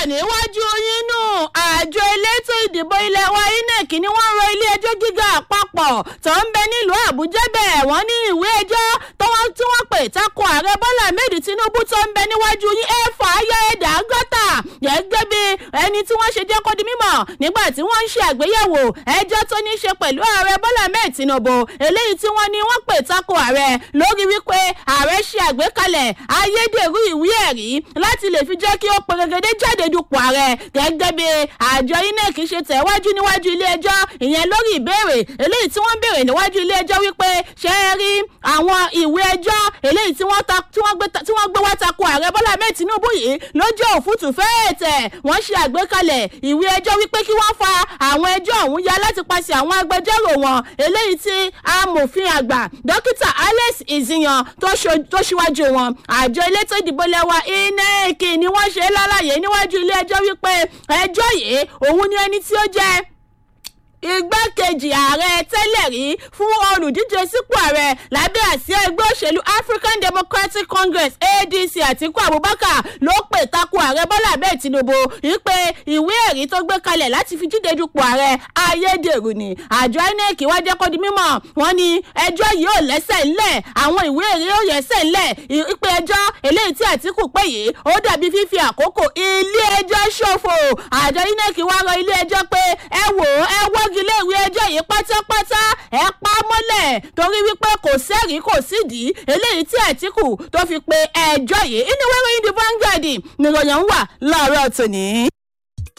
níwájú yín nù àjọ elétò ìdìbò ilẹ̀ wa inec ni wọ́n rọ ilé ẹjọ́ gíga àpapọ̀ tó ń bẹ nílùú àbújá bẹ́ẹ̀ wọ́n ní ìwé ẹjọ́ tí wọ́n pè tako ààrẹ bọ́lá ahmed tinubu tó ń bẹ níwájú yín ẹ fà á yá ẹ̀dá gọ́tà gẹ́gẹ́ bí ẹni tí wọ́n ṣe jẹ́ kó di mímọ̀ nígbà tí wọ́n ń ṣe àgbéyẹ̀wò ẹjọ́ tó ní í ṣe pẹ̀lú ààrẹ bọ́lá ahmed tinubu eléyìí tí wọ́n ní wọ́n pè tako ààrẹ lórí wípé ààrẹ ṣe àgbékalẹ̀ ayédèrú ìwé ẹ̀rí láti lè fi jẹ́ kí ó pèrègede jáde dupò ààrẹ gẹ́gẹ́ bí àjọ inec ṣe tẹ̀wájú níwájú ilé ẹjọ́ ìyẹn lórí ìbéèrè eléyìí tí wọ́n béèrè níwájú ilé ẹjọ́ wípé ṣé ẹ rí àwọn ìwé ẹjọ́ eléyìí tí wọ́n gbé wá tako ààrẹ bọ́lá ahmed tinubu yìí lójú òfútù fẹ́ẹ̀tẹ̀ wọ́n ṣe àgbékalẹ̀ ìwé ẹjọ́ wípé kí wọ́n fa àwọn ẹjọ́ ọ̀hún ya láti paṣẹ àwọn agbẹjọ́rò wọn eléyìí tí amòfin àgbà dókítà alex iziyan tó ṣíwájú wọn àjọ elétò ìdìbò lẹ́wà inec ni wọ́n ṣe lálàyé níwájú ilé ẹjọ́ wípé ẹjọ́ yìí òun ni ẹni tí ó jẹ́ igbákejì ààrẹ tẹ́lẹ̀ rí fún olùdíje sípò ààrẹ lábẹ́ àsíá ẹgbẹ́ òṣèlú african democratic congress adc àtiku abubakar ló pè takò ààrẹ bọ́lá abẹ́ tinubu wípé ìwé ẹ̀rí tó gbé kalẹ̀ láti fi jíde dupò ààrẹ ayédèrú ni àjọ inec wá jẹ́ kó di mímọ̀ wọ́n ní ẹjọ́ yìí ò lẹ́sẹ̀ ńlẹ̀ àwọn ìwé ẹ̀rí ò yẹsẹ̀ ńlẹ̀ ìpè ẹjọ́ eléyìí tí àtiku pè yìí ó dàbí fífi àkókò ilé ẹjọ́ ṣòfò àjọ inec wá rọ ilé ẹjọ́ pé ẹ wò ó ẹ wọ́gi ilé ìwé ẹjọ́ yìí pátápátá ẹ pa á mọ́lẹ̀ torí wípé kò sẹ́rìí kò sídìí eléyìí tí àtìkù tó fi pe ẹjọ́ yìí inú wẹ́rẹ́ yìí di vanguard nìròyìn wà láàárọ̀ tòní.